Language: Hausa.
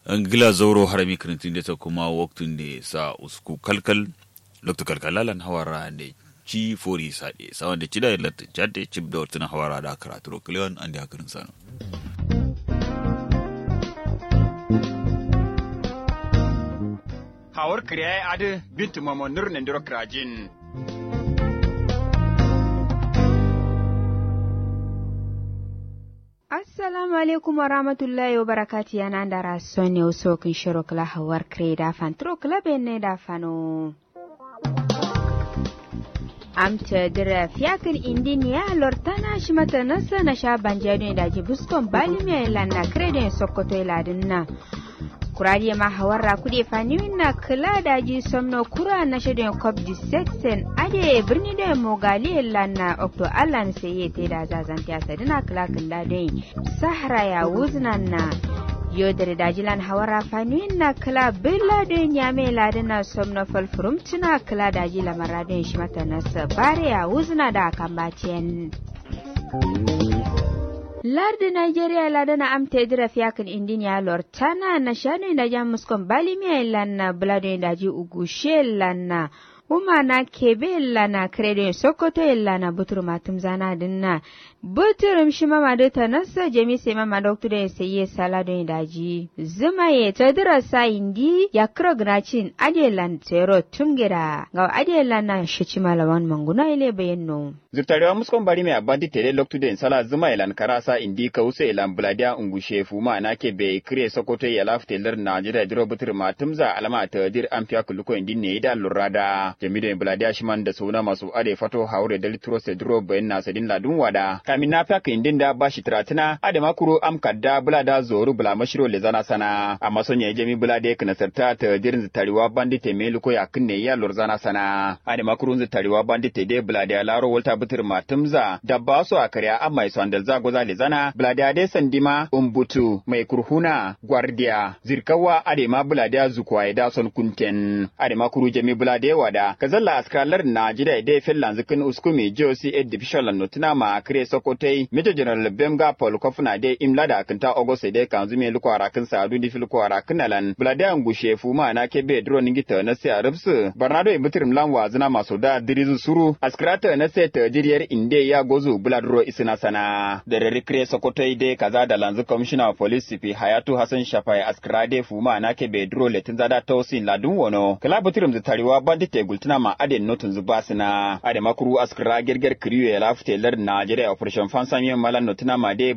angila zoro harami kirintin da ta kuma waktun da sa usku kalkal lokta kalkalalan hawara da ci fori sade sawan da ci da latin jade cip da wata hawara da karatu rokiliyon an da hakarin sanu hawar kriya adu bintu mamo nurnin diro krajin assalamu alaikum warahmatullahi wabarakatu yana da rason ne wasu kin shiro kala hawar kre da fan tro kala benne da fano amta dira fiyakin indiniya lortana shi mata nasa na sha banjado da ji buskon bali mai lanna kre da sokoto iladin na kuradiye ma hawarra kuɗe faniwin na kula da ji somno kura na shirin cop dissection ade birni da mogali lanna okto allan sai ya te da zazan ta sadina kula kula dai sahara ya wuznan na yodar dajilan hawara faniwin na kula billa da nyame ladina somno falfurum tuna kula da ji lamara da shi mata nasa bare ya wuzna da kambacin lardi nigeria lada na amte dira fiyakin indinia lortana na shanu da jam muskon balimiya lanna blado da ji ugushe lanna uma na kebe lana kredo sokoto lana butur matum zana dinna buturum shi mama da ta nasa jami sai mama doktor da sai salado da ji zuma ye ta dira sa indi ya krogracin adelan tero tumgira ga adelan na shi ci malawan manguna ile bayanno zurtarewa muskon bari mai abandi tele loktu den sala zuma ilan karasa indi ka wusa ilan bladia ungushe fuma na ke be kire sokoto ya lafte lar najira diro butur matumza alama ta dir an fiya kuluko indi ne da lurada jamido bladia shiman da suna masu ade fato haure da litro se diro bayan na sadin ladun wada kamin na fiya indin da bashi tratina ade makuro am kadda blada zoru bula mashiro le zana sana amma son ya jami blade kana sarta ta dirin zutariwa bandi te meluko ya kinne ya lurzana sana ade makuro zutariwa bandi te de bladia laro volta butur matumza da ba su a karya an mai sondal zago zale zana bladade sandima umbutu mai kurhuna gwardiya zirkawa adema blada zukwa da son kunten adema kuru jami blade wada kazalla askalar na jida ide fellan zikin uskumi josi ed division notuna ma kre sokotai major general bemga paul kofuna de imlada kinta ogose de kanzume lukwara kin sadu di filkwara kinalan blada ngushe fuma na kebe dro ningita na se arabsu barnado ibutirim lanwa zina maso da dirizu suru askrata na se ta jiriyar inde ya gozu buladro isina sana da rarikre sokoto ide kaza da lanzu commissioner of police sifi hayatu hassan shafai askrade fuma na ke bedro letin zada tausin ladun wono kala butirum zitariwa bandite gultuna ma aden notun zubasina ade makuru askra gerger kriyo ya lafte lar najeriya operation fansamiyan malan notuna ma de